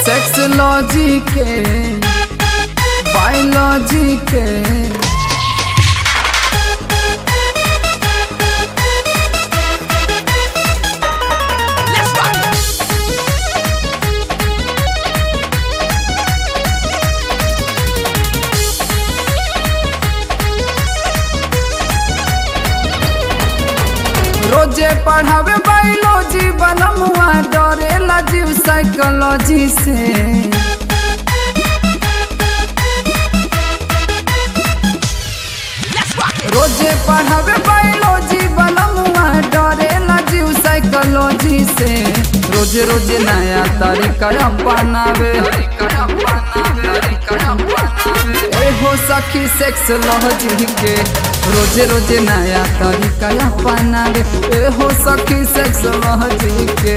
sexology के biology के रोजे पढ़ावे बायोलॉजी बनमुआ डरेला जीव साइकोलॉजी से रोजे पढ़ावे बायोलॉजी बनमुआ डरेला जीव साइकोलॉजी से रोजे रोजे नया तरीका अपनावे ए हो सखी सेक्सोलॉजी के रोजे रोजे नया तरीका अपनावे ए हो सखी सेक्सोलॉजी के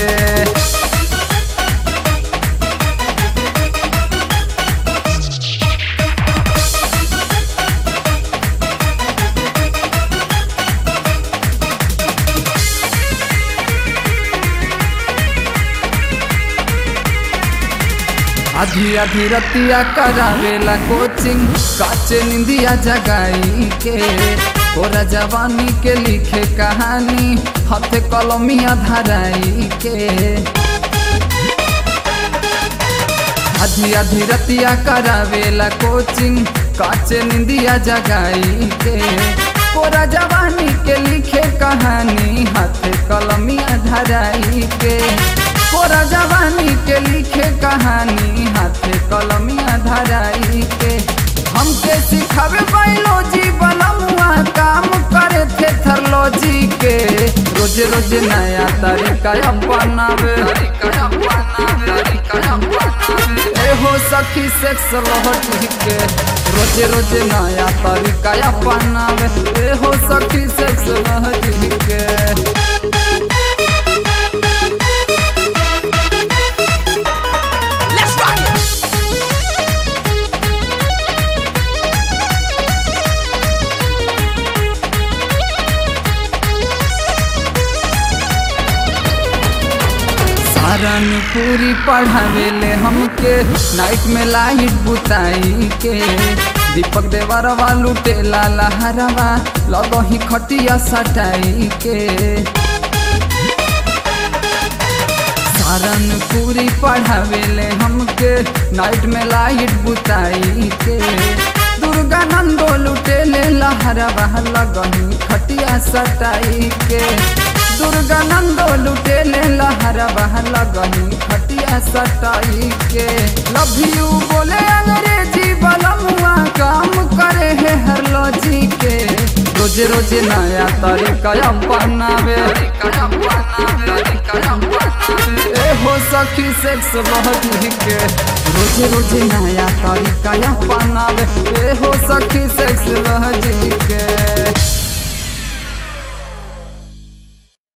आधी आधी रतिया करावेला कोचिंग काचे निंदिया जगाई के ओरा जवानी के लिखे कहानी हाथे कलमिया धराई के आधी आधी रतिया करावेला कोचिंग काचे निंदिया जगाई के ओरा जवानी के लिखे कहानी हाथे कलमिया धराई के कोरा जवानी के लिखे कहानी हाथे कलमिया धराई के हमके सिखावे बायोलॉजी बनमुआ काम करे थे थर्लॉजी के रोज रोज नया तरीका अपनावे ए हो सखी सेक्सोलॉजी के रोज रोज नया तरीका अपनावे ए हो सखी सेक्सोलॉजी के पूरी पढ़ावेले हमके नाइट में लाइट बुताई के दीपक देवर वालू टेला लहरवा लगो ही खटिया सटाई के सारन पूरी पढ़ावेले हमके नाइट में लाइट बुताई के दुर्गा नंदो लुटेले लहरवा लगही खटिया सटाई के दुर्गा नंदो लुटेले लहर बहल गही खटिया सटाई के लव यू बोले अंग्रेजी बलमुआ काम करे है हरलॉजी के रोज रोज नया तरीका अपनावे ए हो सखी सेक्स बहुत के रोज रोज नया तरीका अपनावे ए हो सखी सेक्स बहुत के